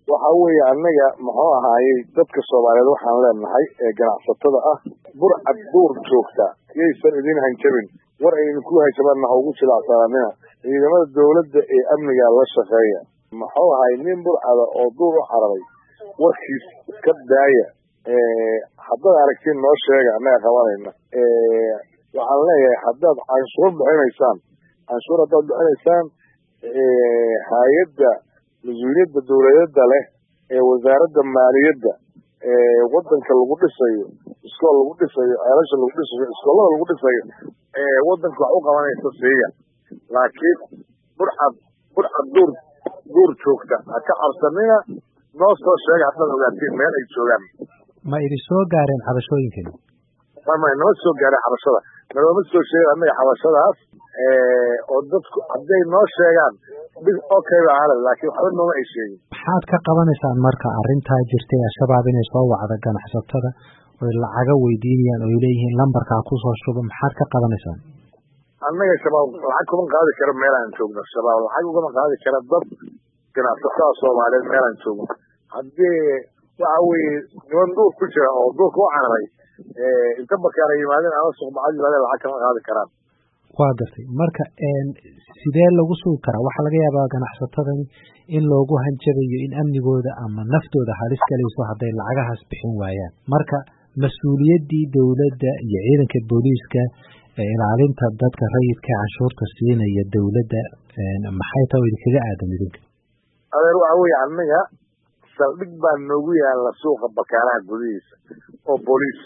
waxa weeye annaga muxuu ahaayey dadka soomaaliyeed waxaan leenahay ee ganacsatada ah burcad duur joogta yaysan idin hanjabin war aynu ku hanjabanna ha ugu jilacsananina ciidamada dawladda ee amniga la shaqeeya muxuu ahay nin burcada oo duur u cararay warkiis iska daaya haddaad aragtiin noo sheega annaga qabanayna waxaan leeyahay haddaad canshuur bixinaysaan canshuur haddaad bixinaysaan hay-adda mas-uuliyadda dawladada leh ee wasaaradda maaliyadda ee wadanka lagu dhisayo iskool lagu dhisayo ceelasha lagu dhisayo iskoolada lagu dhisayo ee wadanka wax u qabanaysa siiya laakiin burcad burcad duur duur joogta ha ka cabsanina noo soo sheega haddaad ogaatiin meel ay joogaan ma idin soo gaareen xabashooyinkani mama nama soo gaareen xabashada nalooma soo sheegin annaga xabashadaas oo dadku hadday noo sheegaan bis okay ba ahale laakiin waxba nooma ay sheegin maxaad ka qabanaysaan marka arrintaa jirtay al-shabaab inay soo wacdo ganacsatada oy lacaga weydiinayaan oy leeyihiin lambarkaa kusoo shuba maxaad ka qabanaysaan annaga shabaab lacag kuma qaadi karo meel aan joogno shabaab lacag ugama qaadi kara dad ganacsatada soomaaliyeed meel aan joogno haddii waxa weeye niman duur ku jira oo duurka u cararay inta bakaara yimaadeen ama suqbacad yimaadeen lacag kama qaadi karaan waa gartay marka sidee lagu sugi karaa waxaa laga yaabaa ganacsatadani in loogu hanjabayo in amnigooda ama naftooda halis galayso hadday lacagahaas bixin waayaan marka mas-uuliyaddii dowladda iyo ciidanka booliiska ilaalinta dadka rayidka canshuurta siinaya dowladda maxay taha o idinkaga aadan idinka adeer waxa weeye annaga saldhig baa noogu yaala suuqa bakaaraha gudihiisa oo booliis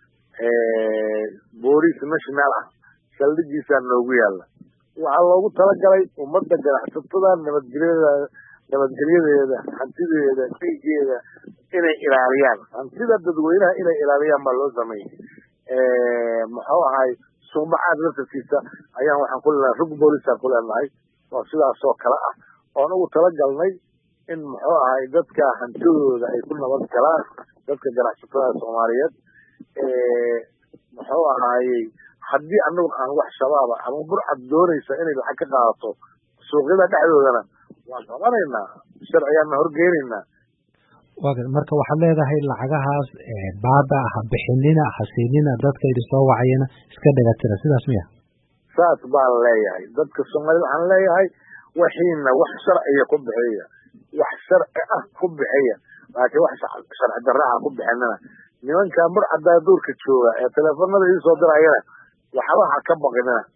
booliis national ah saldhigiisaa noogu yaala waxaa loogu talagalay ummadda ganacsatada nabadgelyada nabadgelyadeeda hantideeda dhiigeeda inay ilaaliyaan hantida dadweynaha inay ilaaliyaan baa loo sameeyey muxuu ahay suuqbacaad laftarkiisa ayaan waxaan ku leenahay rug boolisaan ku leenahay oo sidaas oo kale ah oon ugu talagalnay in muxuu ahay dadka hantidooda ay ku nabad galaan dadka ganacsatada soomaaliyeed muxuu ahaayey haddii anagu aan wax shabaaba ama burcad doonaysa inay lacag ka qaadato suuqyada dhexdoodana waan qabanaynaa sharcigaana horgeynaynaa wa marka waxaad leedahay lacagahaas baaba ha bixinina hasiinina dadka idin soo wacayana iska dhagatira sidaas miya saas baan leeyahay dadka soomaaliyed waxaan leeyahay waxiina wax sharciga ku bixiya wax sharci ah ku bixiya laakiin wax sharci darraha ku bixinina nimanka burcadaa duurka jooga ee teleefanada ii soo dirayana waxba ha ka baqinina